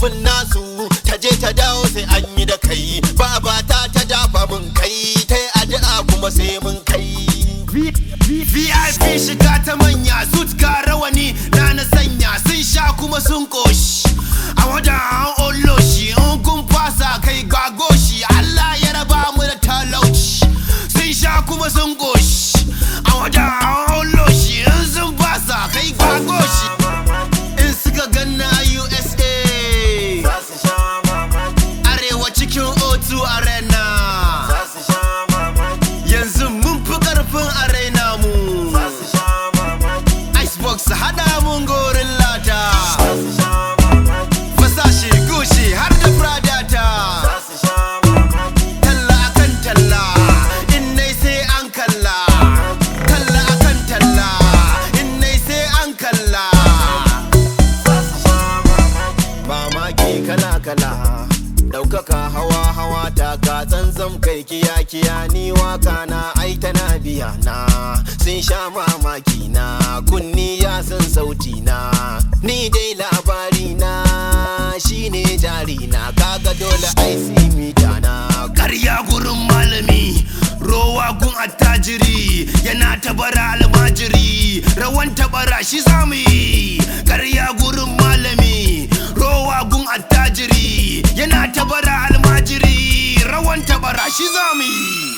kafin nasu ta je ta dawo sai an yi da kai babata ta dafa mun kai ta yi addu'a kuma sai mun kai VIP shiga ta manya suit ga rawani na na sanya sun sha kuma sun koshi a wajen an ollo shi in kun fasa kai ga goshi Allah ya raba mu da talauci sun sha kuma sun goshi a wajen an ollo shi in sun fasa kai ga goshi in suka ganna USA arewa cikin O2 arena yanzu mun fi karfin arena mu icebox hada mun gorin lata fasashe gushi har da pradata talla akan talla in nai sai an kalla talla akan talla in nai sai an kalla mamaki kala kala ɗaukaka hawa hawa ta ka zanzam kai kiya kiya ni waka na ai tana biya na sun sha mamaki na kunni ya san sauti na ni dai labari na shine jari na kaga dole ai mita na karya gurin malami rowa gun attajiri yana tabara almajiri rawan tabara shi zamu yi karya gurin malami rowa gun attajiri yana tabara almajiri rawan tabara shi zamu yi